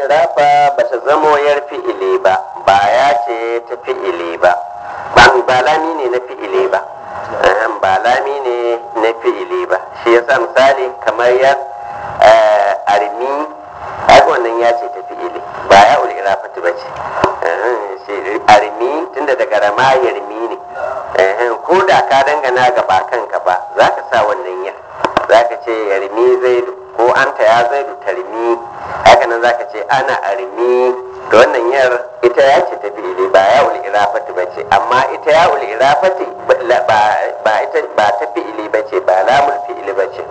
irafa ba ta zamo yar fi'ili ba ba ya ce ta fi'ili ba ban ba lami ne na fi'ili ba Ahem, ba lami ne na fi'ili ba shi yasa misali kamar ya eh, armi ai wannan ya ce ta fi'ili ba ya ul irafatu ba ce Ahem, shi armi tunda daga rama yarmi ne Ahem, ko da ka dangana ga ba kanka ba za ka sa wannan ya za ka ce yarmi zaidu ko anta ya zaidu tarmi haka nan za ka ce ana armi da wannan yar ita ya ce ta fi'ili ba ya ul irafati ba ce amma ita ya ul irafati ba ba ita ba ta fi'ili ba ce ba lamul fi'ili ba ce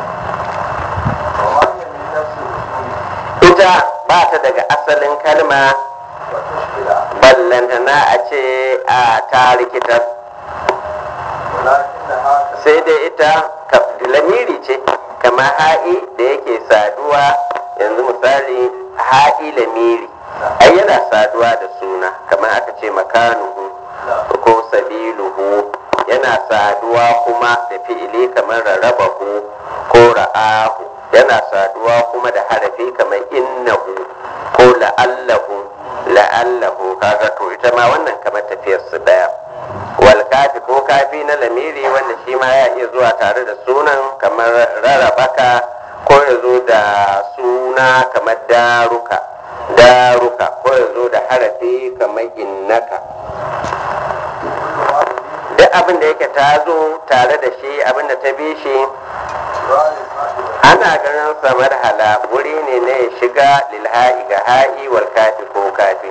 وما هي من نفس الأصول ita ba ta daga asalin kalma وتشكل ballantana a ce a ta rikitar ولكنها sai dai ita ka- lamiri ce kamar ha'i da yake saduwa yanzu misali ha'i lamiri ai yana saduwa da suna kamar aka ce makanuhu ko sabiluhu yana saduwa kuma da fi'ili kamar rarrabahu ko ra'ahu yana saduwa kuma da harafi kamar innahu ko la'allahu la'allahu kaga to ita ma wannan kamar tafiyar su daya wal kafi ko kafi na lamiri wanda shi ma ya iya zuwa tare da sunan kamar rarabaka ko ya zo da suna kamar daruka daruka ko ya zo da harafi kamar innaka duk abin da yake ta zo tare da shi abin da ta bi shi ana ganin samar hala wuri ne na ya shiga lilha'i ga ha'i wal kafi ko kafi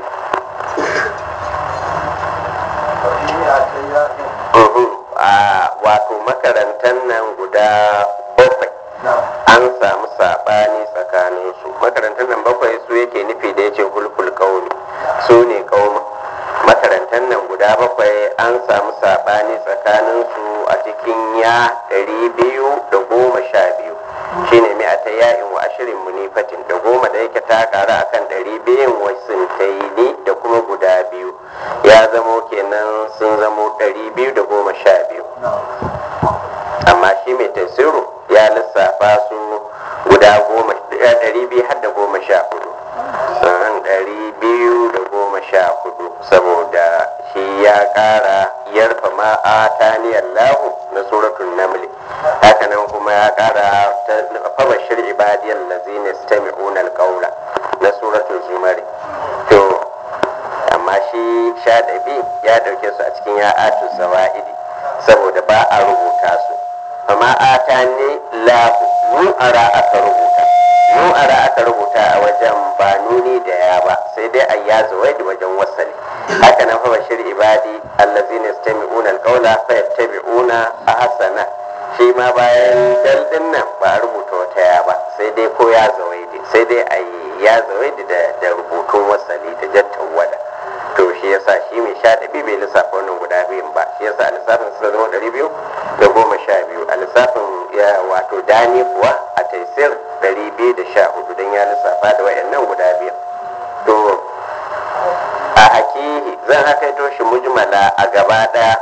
Uhum. a wato makarantar nan guda bakwai an samu saɓani tsakaninsu makarantar nan bakwai su yake nufi da yace hulkul kauni su ne kauma makarantar nan guda bakwai an samu saɓani tsakaninsu a cikin ya ɗari biyu da goma sha biyu shine mai a ta ya'in wa ashirin munifatin da goma da yake ta ƙara akan ɗari biyun wasu da kuma guda biyu ya zamo kenan sun zamo ɗari biyu da goma sha biyu amma shi mai tasiru ya lissafa su guda goma eh, ɗari biyu har da goma sha hudu sannan ɗari biyu da goma sha hudu saboda shi ya ƙara yarfa ma a taniyar lahu na suratun namli hakanan kuma ya ƙara ta fabashir ibadiyar lazina stami'una alƙaula na suratun zumari to amma shi shaɗabi ya ɗauke su a cikin ya'atu zawa'idi saboda ba a rubuta su amma ata ne lahu nu'ara aka rubuta nu'ara aka rubuta a wajen ba nuni da ya ba sai dai a ya zawaidi wajen wasali haka nan fa bashir ibadi allazina yastami'una alqawla fa yattabi'una ahsana shi ma bayan dal din nan ba a rubuta wata ya ba sai dai ko ya zawaidi sai dai a yi ya zawaidi da da rubutun wasali da jattan wada to shi yasa shi mai sha ɗabi bai lissafa wannan guda biyun ba shi yasa a lissafin suka zama ɗari biyu da goma sha biyu a lissafin ya wato dani kuwa a taisir ɗari biyu da sha hudu don ya lissafa da wayannan guda biyu to a hakihi zan hakaito shi mujmala a gaba ɗaya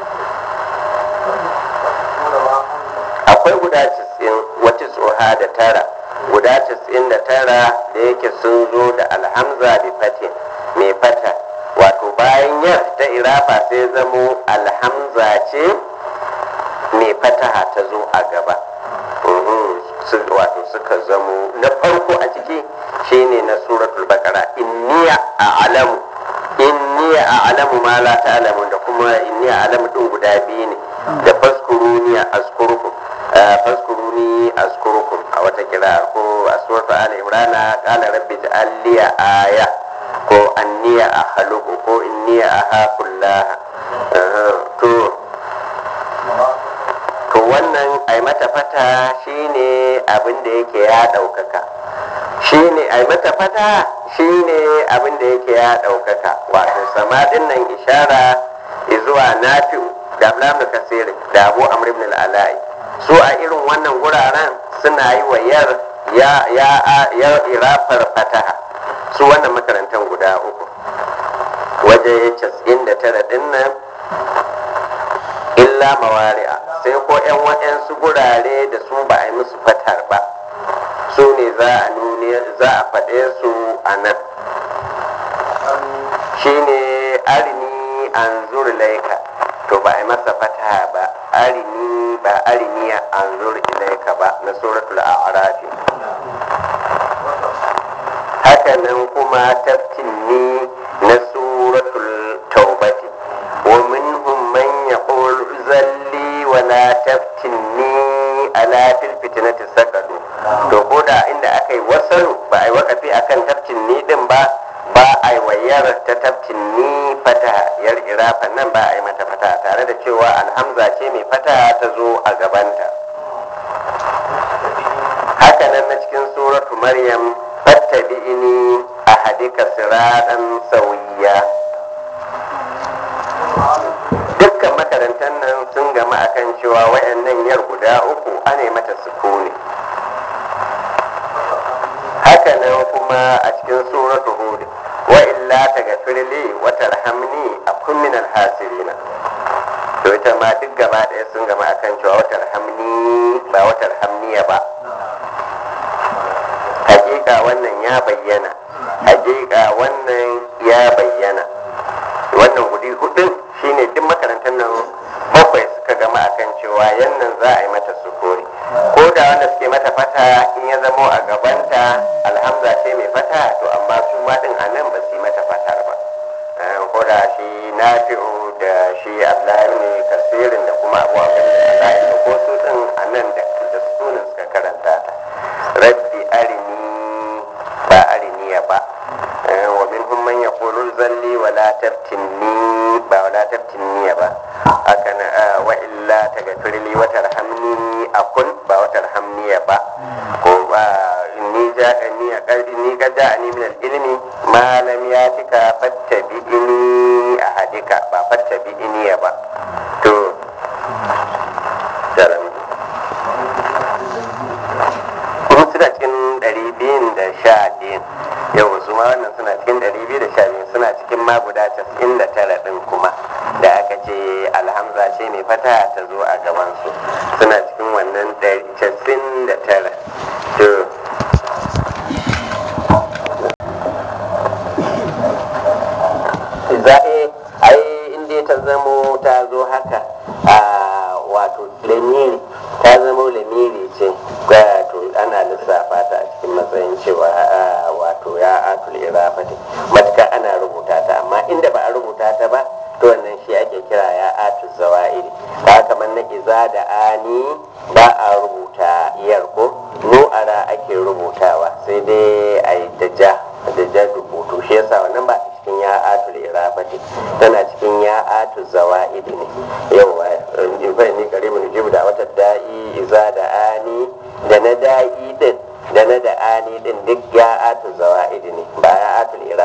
akwai guda cisin wata tsoha da tara guda cisin da tara da yake sun zo da alhamza bi fatin mai fata wato bayan yar ta irafa sai zamo alhamza ce mai fataha ta zo a gaba Mhm, su- wato suka zamo na farko a ciki shine na suratul baqara inniya a'lamu inniya a'lamu ma la ta'lamun da kuma inniya a'lamu din guda biyu ne da faskuruni azkurukum eh, faskuruni azkurukum a wata kira ko a suratul ali imrana qala rabbi ja'al li aya ko anniya akhluqu ko inniya ahakullah to to wannan ai mata fata shine abin da yake ya ɗaukaka shine ai mata fata shine abin da yake ya ɗaukaka wato samadin nan ishara zuwa nafi'u da ablam da kasir da abu amr ibn al-alai su a irin wannan guraren suna yi wa yar ya ya ya irafar fataha su wannan makarantar guda uku waje 99 din nan illa mawari'a sai ko 'yan waɗansu gurare da su ba a yi musu fatar ba su ne za a nuni ne za a faɗe su a nan shine arini an laika to ba a yi masa fata ba arini ba ariniya an ilaika ba na suratul a'rafi hakanan kuma taftinni na suratul taubati wa minhum man yaqul zalli wa la taftinni ala fil fitnati sakadu to koda inda aka yi wasalu ba a yi wakafi akan taftinni din ba ba a yi wayar ta taftinni fata yar irafa nan ba a yi mata fata tare da cewa alhamza ce mai fata ta zo a gabanta hakanan na cikin suratu maryam fattabi'ini ahadika siratan sawiya dukkan makarantar nan sun gama akan cewa wayannan yar guda uku ana mata sukuni hakanan kuma a cikin suratu hud wa illa tagfirli wa tarhamni akun min alhasirina to ita ma duk gaba ɗaya sun gama akan cewa wa tarhamni ba wa tarhamniya ba hakika wannan ya bayyana hakika wannan ya bayyana wannan gudi hudun shine duk makarantar nan bakwai suka gama akan cewa yannan za a yi mata sukuri ko da wanda suke mata fata in ya zamo a gabanta alhamza ce mai fata to amma su ma din a nan ba su yi mata fatar ba ko da shi nafi'u da shi abdullahi ne kasirin da kuma abu abin da ko su din a nan da sunan suka karanta ta rabbi arini ba ariniya ba wa minhum man yaqulu zalli wa la taftinni ba wa la taftinni ba haka na wa illa taghfir li wa tarhamni akun ba wa tarhamni ba ko ba inni ja'ani aqadi ni ga ja'ani min al-ilmi ma lam yatika fattabi'ini ahadika ba fattabi'ini ba to jaram kuma suna cikin ɗari biyun da sha biyun yau su ma wannan suna cikin ɗari biyu da sha biyun suna cikin ma guda casa'in da tara ɗin kuma da aka ce alhamza ce mai fata ta zo a gabansu suna cikin wannan casa'in da tara to zaɓe ai inda ta zamo ta zo haka a wato lamiri ta zamo lamiri ce to ana lissafa ta a cikin matsayin cewa wato ya atul irafati matuka ana rubuta ta amma inda ba a rubuta ta ba to wannan shi ake kira ya atul zawa'iri ta kamar na iza da ani ba a rubuta iyar ko nu'ara ake rubutawa sai dai a yi da ja da ja rubutu shi yasa wannan ba cikin ya atul irafati tana cikin ya atul zawa'idi ne yawa in fa ni karimu jibu da wata da'i iza da ani da na da'i din da na da ani din duk ya atul zawa'idi ne ba ya atul irafati